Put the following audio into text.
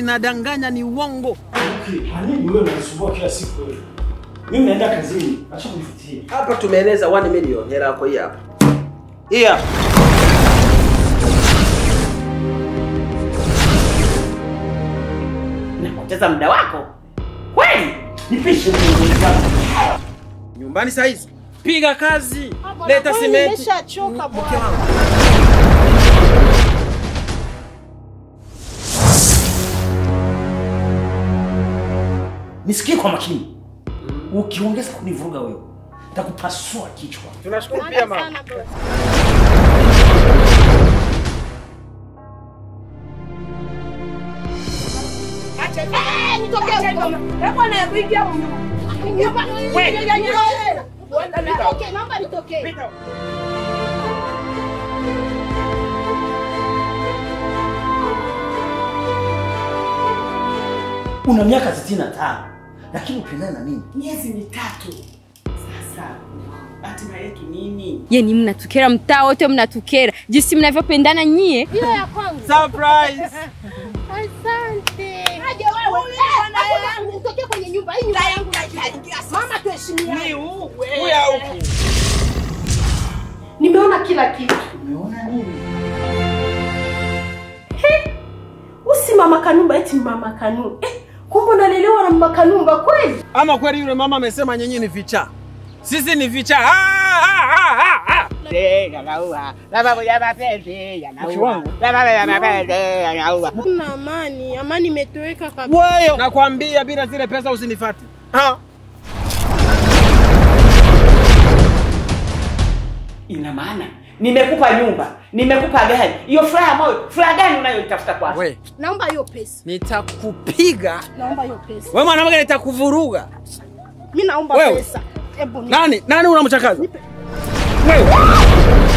zinadanganya, ni uongo. Okay, kwa nini wewe unanisumbua kila siku wewe? Mimi naenda kazini, acha kunifuatilia. Hapa tumeeneza 1 million hela yako hii hapa. Hii hapa. Napoteza muda wako kweli? Nipishe mzunguko wako. Nyumbani saa hizi piga kazi, leta simenti. Nimeshachoka Mke bwana. wangu. Nisikie kwa makini. Ukiongeza kunivuruga wewe, nitakupasua kichwa. Tunashukuru pia mama. Sana boss. Eh, nitokee huko. Nyumba- Okay, naomba nitokee. Una miaka 65 lakini upendane na mimi. Miezi mitatu. Sasa hatima yetu nini? Yani mnatukera mtaa wote mnatukera, jinsi mnavyopendana nyie. Hiyo ya kwangu. Surprise. Asante. Aje wewe. Eh, hapo nitokee kwenye nyumba hii nyumba yangu naitaingia. Mama tuheshimiane. Huya huku. Nimeona kila kitu. Umeona nini? Usi mama Kanumba eti mama Kanu. Eh, kumbe unalelewa na mama Kanumba kweli? Ama kweli yule mama amesema nyinyi ni vichaa, sisi ni vichaa. Ah, ah, ah, ah, ah. Kuna amani. Amani imetoweka kabisa. Wewe nakwambia, bila zile pesa usinifate. Ah. Ina maana nimekupa nyumba, nimekupa gari. Hiyo furaha moyo, furaha gani unayoitafuta kwako? We, Naomba hiyo pesa. nitakupiga Naomba hiyo pesa. wewe mwanamke, nitakuvuruga. Mimi naomba Wewe. pesa. Hebu ni Nani nani unamchakaza? Wewe